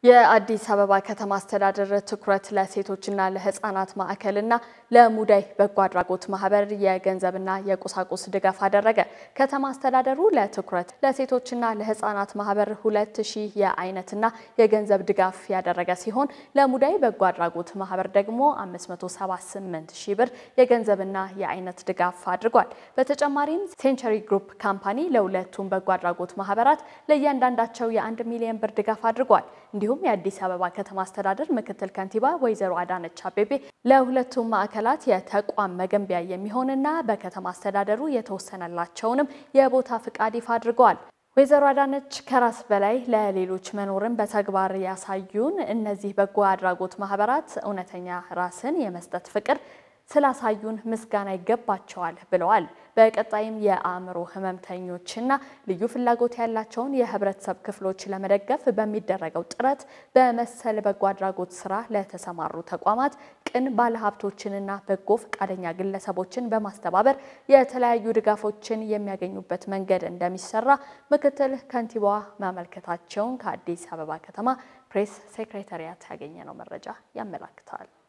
የአዲስ አበባ ከተማ አስተዳደር ትኩረት ለሴቶችና ለሕፃናት ማዕከልና ለሙዳይ በጎ አድራጎት ማህበር የገንዘብና የቁሳቁስ ድጋፍ አደረገ። ከተማ አስተዳደሩ ለትኩረት ለሴቶችና ለሕፃናት ማህበር ሁለት ሺህ የአይነትና የገንዘብ ድጋፍ ያደረገ ሲሆን ለሙዳይ በጎ አድራጎት ማህበር ደግሞ 578 ሺህ ብር የገንዘብና የአይነት ድጋፍ አድርጓል። በተጨማሪም ሴንቸሪ ግሩፕ ካምፓኒ ለሁለቱም በጎ አድራጎት ማህበራት ለእያንዳንዳቸው የአንድ ሚሊዮን ብር ድጋፍ አድርጓል። እንዲሁም የአዲስ አበባ ከተማ አስተዳደር ምክትል ከንቲባ ወይዘሮ አዳነች አቤቤ ለሁለቱም ማዕከላት የተቋም መገንቢያ የሚሆንና በከተማ አስተዳደሩ የተወሰነላቸውንም የቦታ ፍቃድ ይፋ አድርገዋል። ወይዘሮ አዳነች ከራስ በላይ ለሌሎች መኖርን በተግባር ያሳዩን እነዚህ በጎ አድራጎት ማህበራት እውነተኛ ራስን የመስጠት ፍቅር ስላሳዩን ምስጋና ይገባቸዋል ብለዋል። በቀጣይም የአእምሮ ህመምተኞችና ልዩ ፍላጎት ያላቸውን የህብረተሰብ ክፍሎች ለመደገፍ በሚደረገው ጥረት በመሰል በጎ አድራጎት ስራ ለተሰማሩ ተቋማት ቅን ባለሀብቶችንና በጎ ፈቃደኛ ግለሰቦችን በማስተባበር የተለያዩ ድጋፎችን የሚያገኙበት መንገድ እንደሚሰራ ምክትል ከንቲባዋ ማመልከታቸውን ከአዲስ አበባ ከተማ ፕሬስ ሴክሬታሪያት ያገኘነው መረጃ ያመላክታል።